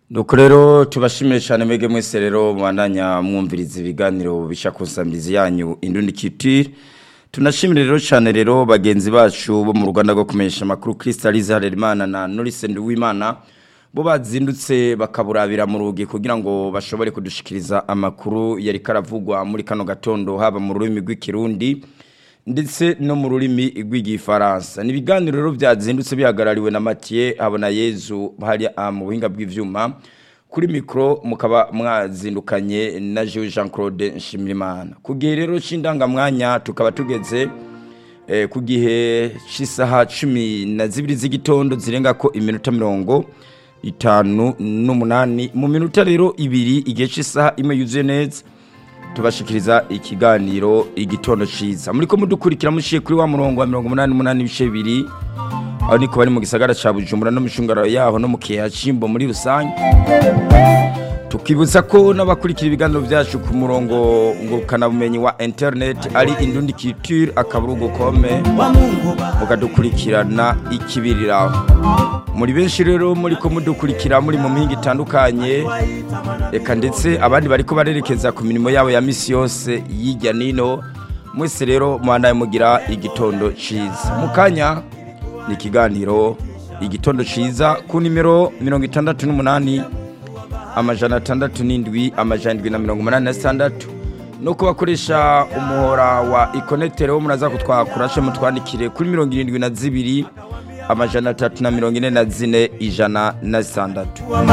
nuko rero tubashimire cyane mwege mwese rero mwandanya mwumviriza ibiganiro bisha kusambiriza yanyu indundi kitire tunashimire rero cyane rero bagenzi bacu bo mu Rwanda rwo kumenyesha makuru Crystalise Harerimana na Norris Nduwimana bo bazindutse bakaburabira mu rugi kugira ngo bashobore kudushikiriza amakuru yari karavugwa muri kano gatondo haba mu rurimi rw'ikirundi ndetse no mu rurimi rw'igifaransa ni ibiganiro rero byazindutse bihagarariwe na Mathieu habona Yezu hari mu buhinga bw'ivyuma kuri mikro mukaba mwazindukanye na Jean Jean Claude Nshimirimana kugihe rero c'indangamwanya tukaba tugeze eh, ku gihe c'isaha cumi na zibiri z'igitondo zirenga ko iminota mirongo itanu n'umunani mu minota rero ibiri igihe c'isaha imwe yuzuye neza tubashikiriza ikiganiro igitondo ciza muriko mudukurikira mushiye kuri wa murongo wa 188 ibice bibiri aho niko bari mu gisagara ca Bujumbura no mishungaro yaho no mu kiya cimbo muri rusange tukibutsa ko n'abakurikira ibiganiro byacu ku murongo ngurukana bumenyi wa internet ari indundi culture akaburugo kome mukadukurikirana ikibiriraho muri benshi rero muri ko mudukurikira muri mu mihinga itandukanye reka ndetse abandi bariko barerekeza ku mirimo yabo ya misi yose yijya nino mwese rero muhandaye mugira igitondo ciza mu kanya ni ikiganiro igitondo ciza ku nimero mirongo itandatu n'umunani amajana atandatu n'indwi amajana indwi na mirongo umunani na sitandatu no kubakoresha umuhora wa ikonetero wo muraza kutwakurashe mutwandikire kuri mirongo irindwi na zibiri amajana atatu na mirongo ine na zine ijana na sitandatu